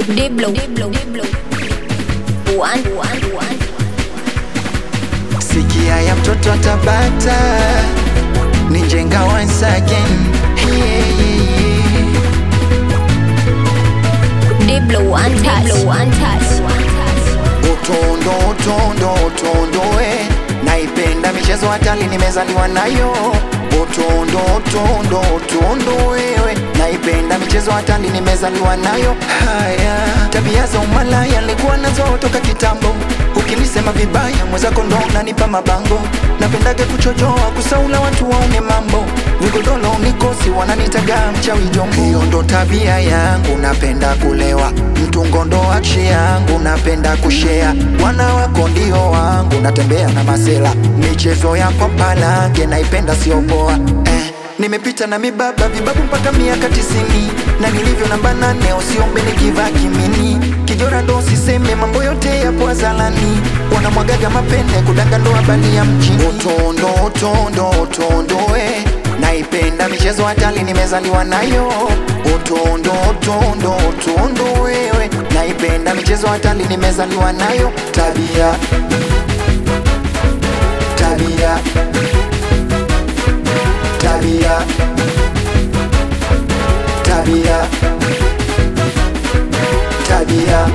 Diblo. Diblo. Diblo. One, one, one. Sikia ya mtoto atabata ni njenga once again yeah, yeah, yeah. Diblo. One touch. Diblo. One touch. One touch. Utondo utondo utondo eh. Naipenda michezo hatali nimezaliwa nayo Utondo utondo utondo wewe Naipenda michezo hatali nimezaliwa nayo Haya tabia za umalaya nilikuwa nazo toka kitambo Ukinisema vibaya mwenzako ndo unanipa mabango Napendaga kuchojoa kusaula watu waone mambo Vigodolo nikosi wananitaga mchawi jombo Hiyo ndo tabia yangu napenda kulewa Mtungo ndo akshi yangu napenda kushea Wana wako ndio wangu natembea na masela Michezo ya kwa palange naipenda sio poa eh. Nimepita na mibaba vibabu mpaka miaka tisini na nilivyo namba nane usiombe nikivaa kimini kijora ndo siseme mambo yote yapo azalani wanamwagaga mapende kudanga ndo habari ya mjini utondo utondo utondo eh. naipenda michezo hatali nimezaliwa nayo utondo utondo utondo wewe naipenda michezo hatali nimezaliwa nayo tabia tabia tabia tabia tabia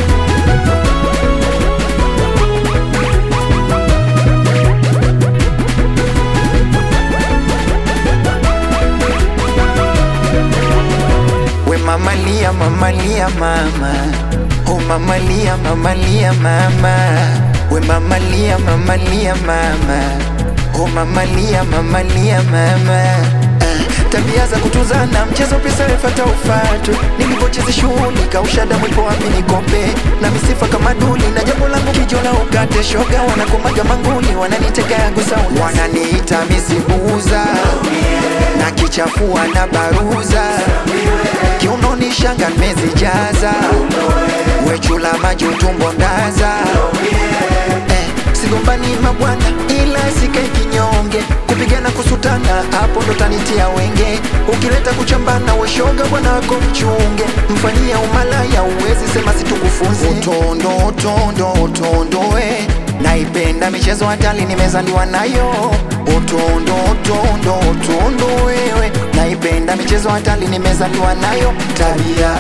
we mamalia mamalia mama oh mamalia mamalia mama we mamalia mamalia mama oh mamalia mamalia mama Ah, tabia za kutuzana mchezo pesa refata ufatu nilivyocheza shughuli kausha damu ipo wapi nikombe na misifa kama duli na jambo langu kijola ukate shoga wanakomaga manguli wananitega gusa wananiita misibuza na kichafua na baruza kiunoni shanga nimezijaza wechula maji utumbo ndaza eh, sigombani mabwana ila sikai kinyonge kupigana kusutana hapo ndo tanitia wenge ukileta kuchambana weshoga bwana wako mchunge mfanyia umalaya uwezi sema situkufunze utondo utondo utondo we naipenda michezo hatali nimezaliwa nayo utondo utondo utondo wewe naipenda michezo hatali nimezaliwa nayo tabia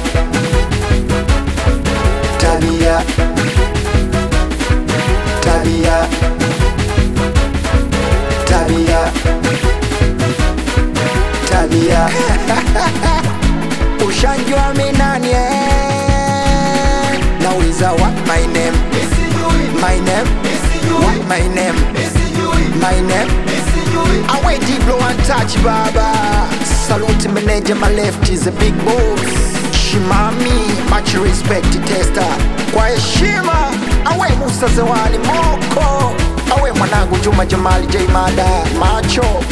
tabia tabia tabia tabia ushanjwa minani eh? nauliza what my name my name what my name my name awe diblo one touch baba salute manager my left is a big boss shimami much respect tester kwa heshima awe musa zewani moko awe mwanangu juma jamali j mada macho